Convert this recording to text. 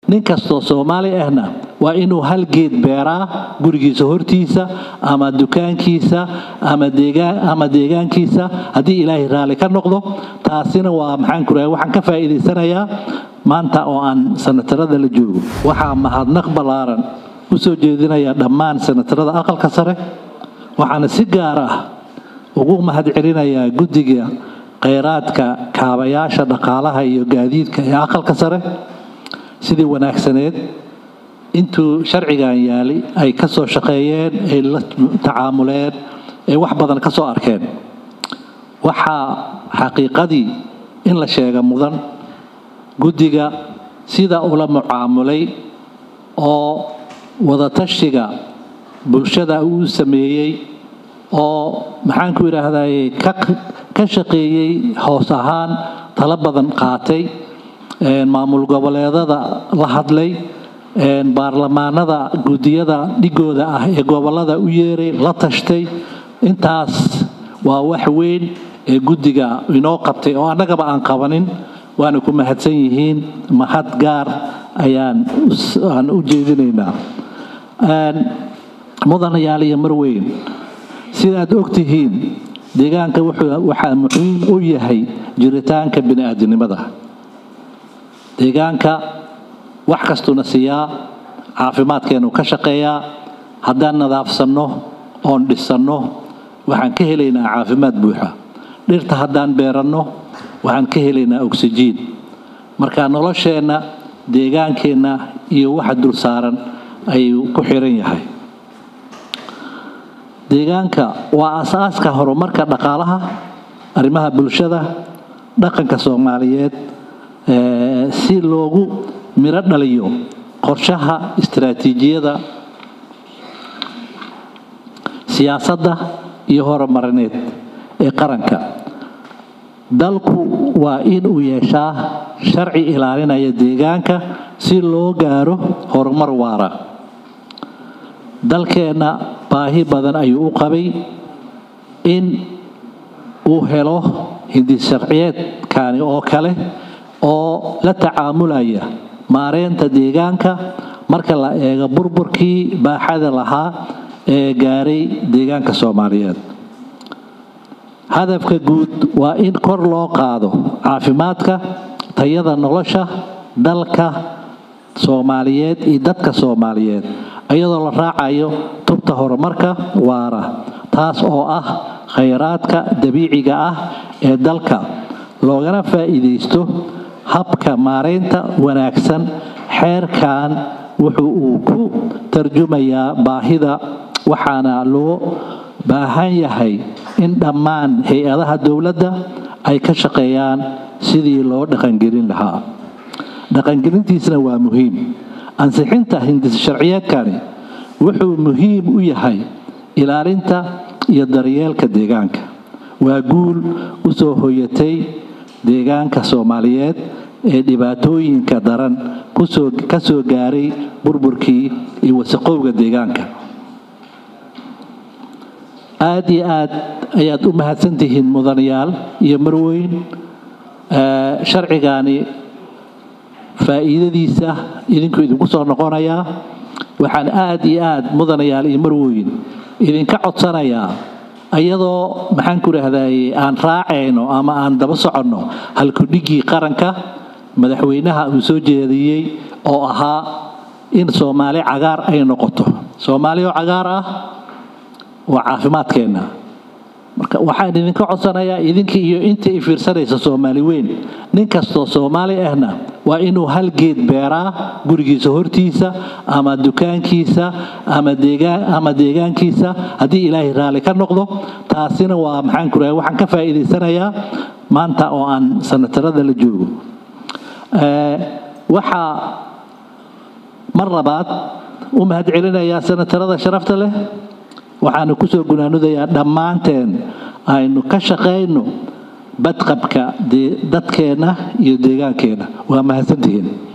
nin kastoo soomaali ahna waa inuu hal geed beeraa gurigiisa hortiisa ama dukaankiisa ama deegaankiisa haddii ilaahay raalli ka noqdo taasina waa maxaanku raha waxaan ka faa'iidaysanayaa maanta oo aan sanatarada la joogo waxaa mahadnaq ballaaran u soo jeedinaya dhammaan sanatarada aqalka sare waxaana si gaar ah ugu mahadcelinayaa guddiga kheyraadka kaabayaasha dhaqaalaha iyo gaadiidka ee aqalka sare sidii wanaagsaneed intuu sharcigan yaali ay ka soo shaqeeyeen ay la tacaamuleen ay wax badan ka soo arkeen waxaa xaqiiqadii in la sheega mudan guddiga sida ula mucaamulay oo wadatashiga bulshada uu sameeyey oo maxaanku idhaahdaye ka shaqeeyey hoos ahaan talo badan qaatay maamul goboleedada la hadlay baarlamaanada guddiyada dhigooda ah ee gobolada u yeeray la tashtay intaas waa wax weyn ee guddiga inoo qabtay oo annagaba aan qabanin waana ku mahadsan yihiin mahad gaar ayaan aan u jeedinaynaa mudanayaal iyo marweyn sidaad ogtihiin deegaanka waxaa muhiim u yahay jiritaanka bini-aadinimada deegaanka wax kastuuna siiyaa caafimaadkeenu ka shaqeeyaa haddaan nadaafsanno oon dhisanno waxaan ka helaynaa caafimaad buuxa dhirta haddaan beeranno waxaan ka helaynaa oksijiin marka nolosheenna deegaankeenna iyo waxa dul saaran ayuu ku xiran yahay deegaanka waa asaaska horumarka dhaqaalaha arrimaha bulshada dhaqanka soomaaliyeed si loogu miro dhaliyo qorshaha istaraatiijiyada siyaasadda iyo horumarineed ee qaranka dalku waa inuu yeeshaa sharci ilaalinaya deegaanka si loo gaaro horumar waara dalkeenna baahi badan ayuu u qabay in uu helo hindisharciyeedkani oo kale oo la tacaamulaya maareynta deegaanka marka la eego burburkii baaxada lahaa ee gaaray deegaanka soomaaliyeed hadafka guud waa in kor loo qaado caafimaadka tayada nolosha dalka soomaaliyeed iyo dadka soomaaliyeed iyadoo la raacayo tubta horumarka waara taas oo ah khayraadka dabiiciga ah ee dalka loogana faa'iidaysto habka maareynta wanaagsan xeerkan wuxuu uu ku tarjumayaa baahida waxaana loo baahan yahay in dhammaan hay-adaha dowladda ay ka shaqeeyaan sidii loo dhaqangelin lahaa dhaqangelintiisna waa muhiim ansixinta hindis sharciyeedkani wuxuu muhiim u yahay ilaalinta iyo daryeelka deegaanka waa guul u soo hoyatay deegaanka soomaaliyeed ee dhibaatooyinka daran ka soo gaaray burburkii iyo wasaqowga deegaanka aada iyo aad ayaad u mahadsantihiin mudanayaal iyo marweyn sharcigani faa'iidadiisa idinku idinku soo noqonayaa waxaan aada iyo aad mudanayaal iyo marweyn idinka codsanayaa iyadoo maxaan ku idhaahdaye aan raacayno ama aan daba soconno halkudhigii qaranka madaxweynaha uu soo jeediyey oo ahaa in soomaali cagaar ay noqoto soomaali oo cagaar ah waa caafimaadkeenna marka waxaan idinka codsanayaa idinkii iyo intii i fiirsanaysa soomaali weyn nin kastoo soomaali ahna waa inuu hal geed beeraa gurigiisa hortiisa ama dukaankiisa ama deegaankiisa haddii ilaahay raalli ka noqdo taasina waa maxaan ku raha waxaan ka faa'iidaysanayaa maanta oo aan sanatarada la joogo waxaa mar labaad u mahadcelinayaa sanatarada sharafta leh waxaanu kusoo gunaanudayaa dhammaanteen aynu ka shaqayno badqabka dadkeenna iyo deegaankeenna waa mahadsantihiin